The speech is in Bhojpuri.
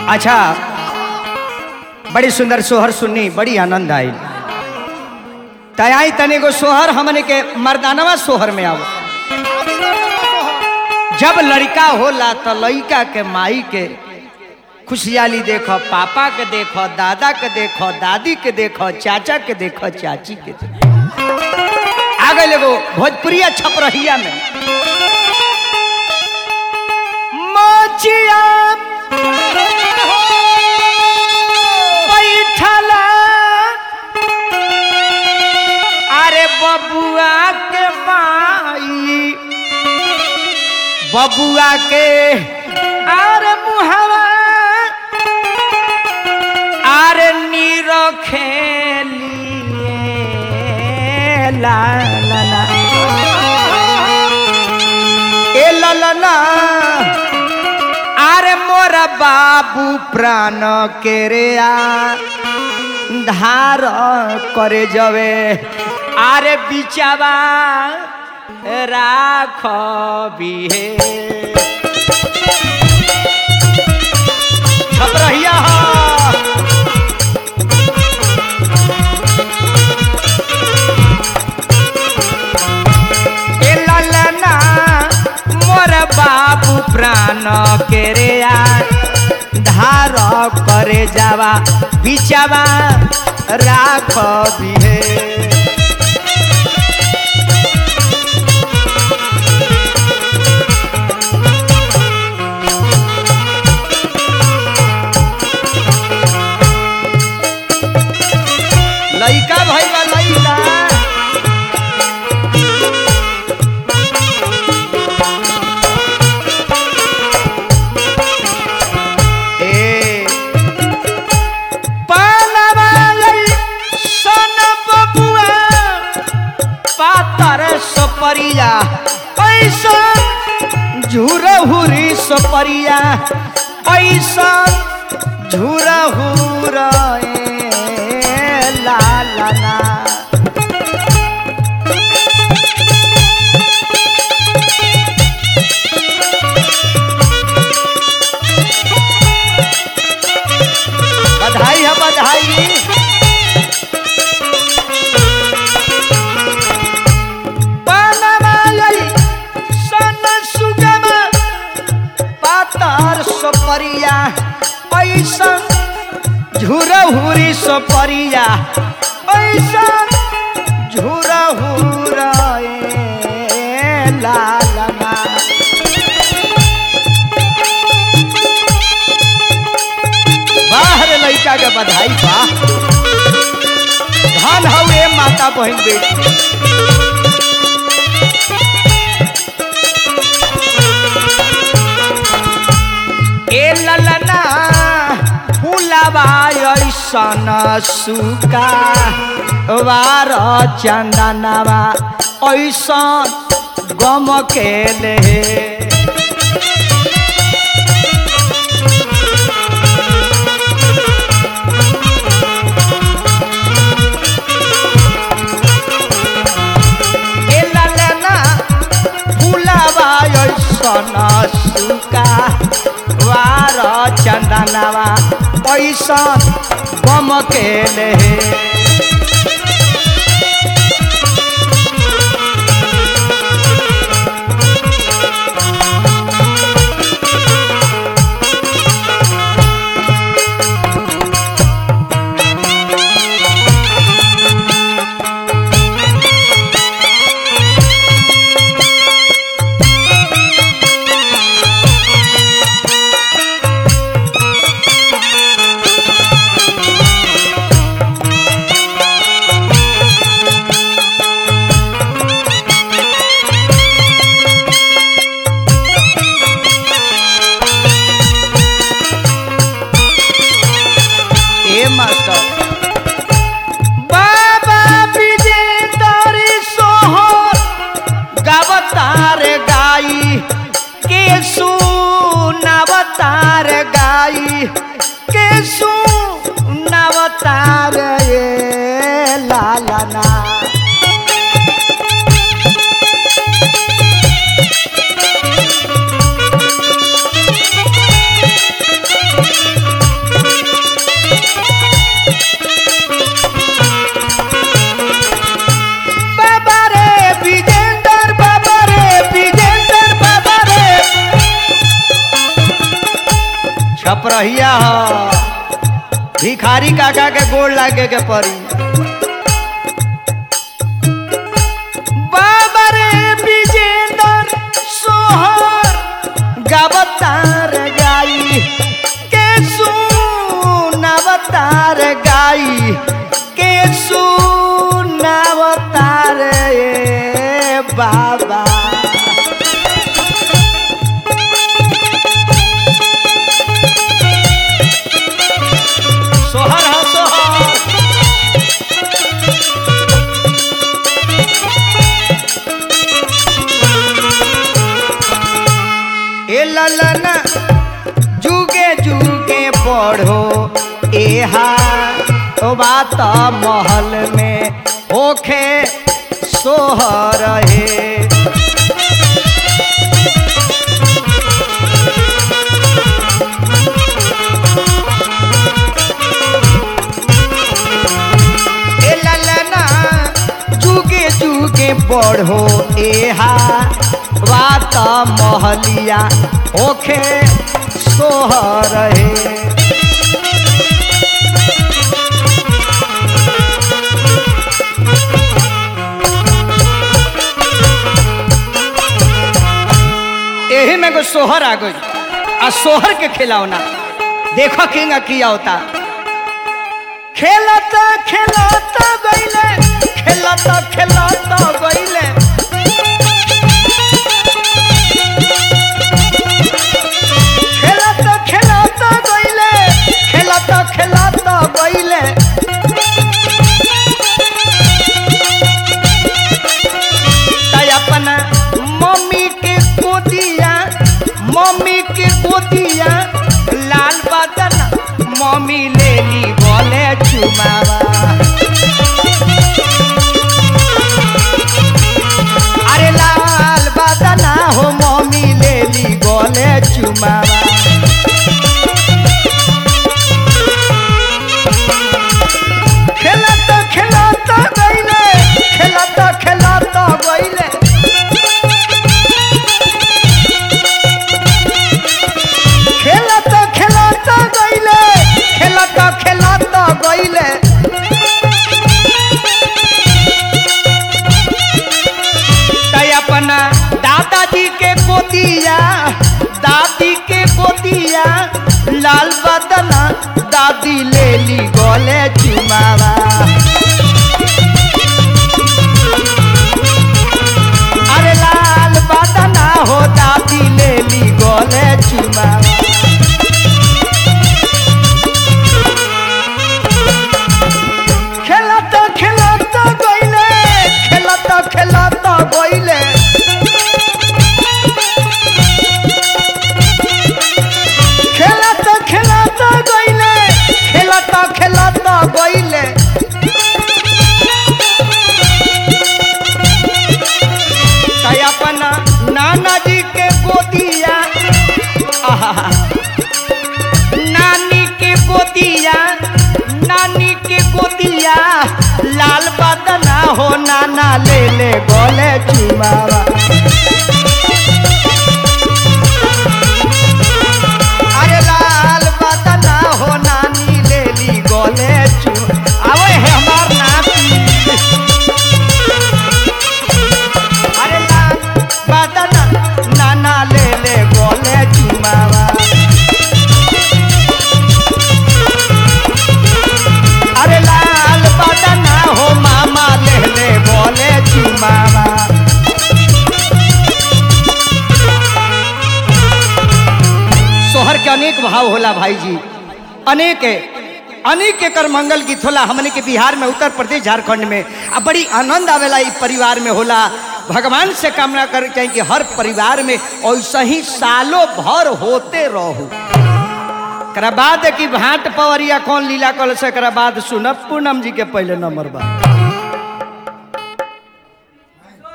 अच्छा बड़ी सुंदर सोहर सुननी बड़ी आनंद आई तयाई तने को सोहर हमने के मर्दानवा सोहर में आओ जब लड़का होला तो लड़का के माई के खुशहाली देखो पापा के देखो दादा के देखो दादी के देखो चाचा के देखो चाची के देखो आ गए एगो भोजपुरिया छपरहिया में मोचिया बैठला अरे बबुआ के माई बबुआ के अरे मुहवा अरे नीरो खेलिए ला ला ला ए ला ला ला अरे मोर बाबू प्राण के रे आ धार करे जवे आरे बिचावा राख बिहे छपरहिया ए ललना मोर बाबू प्राण के रे आ धार करे जावा बिचावा राख बिहे लइका भइल बा लइका ए पानवा लई सन बबुआ पातर सपरिया ऐसा झुरहुरी सपरिया ऐसा झुरहुर ला ला ला बधाई है बधाई बनवालई सन सुगमा पातर सपरिया ऐसन झुरहुरी सपरिया ऐसन झुरहुर लालना बाहर लड़का के बधाई बा धन हवे माता बहन बेटी ए ललना फुलावा ऐसन सुका वार चंदनवा ऐसन गम के ले ए ललना फुलावा ऐसन सुका वार चंदनवा ऐसन गम के ले बाप रहिया ह भिखारी काका के गोड़ लागे के पड़ी बाबा रे विजेंदर सोहर गावतार गाई के सुनावतार गाई के सुनावतार ए बाबा सोहर हा सोहर ए ललना जुगे जुगे पढ़ो एहा ओ बात महल में ओखे सोहर हे ए ललना जुगे जुगे पढ़ो एहा बात महलिया ओखे सोहर हे एही में एगो सोहर आ गई आ सोहर के खिलौना देखो किंग किया होता खेलत खेलत गईले खेलत खेलत गईले खेलत खेलत गईले खेलत खेलत गईले ताई अपना मम्मी के गोदिया मम्मी के गोदिया लाल बदन मम्मी ले ली बोले चुमावा अरे लाल बदना हो मम्मी ले ली बोले चुमावा खेलत खेलत गईले खेलत खेलत गईले खेलत खेलत गईले खेलत खेलत गईले तै अपना दादाजी के गोदिया दादी के गोदिया लाल बदना दादी ले ली गोले चुमावा अरे लाल बदना हो दादी ले ली गोले चुमावा खेलत खेलत गईले खेलत खेलत गईले खेलत खेलत गईले खेलत खेलत गईले तै अपना नाना जी के गोदिया आहा नानी के गोदिया नानी के गोदिया लाल बदना हो नाना ले ले गोले चुमावा अरे लाल बदना हो नानी ले ली गोले चु आवे है हमार नाती अरे लाल बदना नाना ले ले गोले चुमावा अरे लाल बदना हो मामा ले ले बोले चुमावा सोहर के अनेक भाव होला भाई जी अनेक अनेक एकर मंगल गीत होला हमने के बिहार में उत्तर प्रदेश झारखंड में आ बड़ी आनंद आवेला ई परिवार में होला भगवान से कामना करे चाहिए कि हर परिवार में ऐसा ही सालों भर होते रहो एकरा बाद कि भाट पवरिया कौन लीला कल से एकरा बाद सुनब पूनम जी के पहले नंबर बा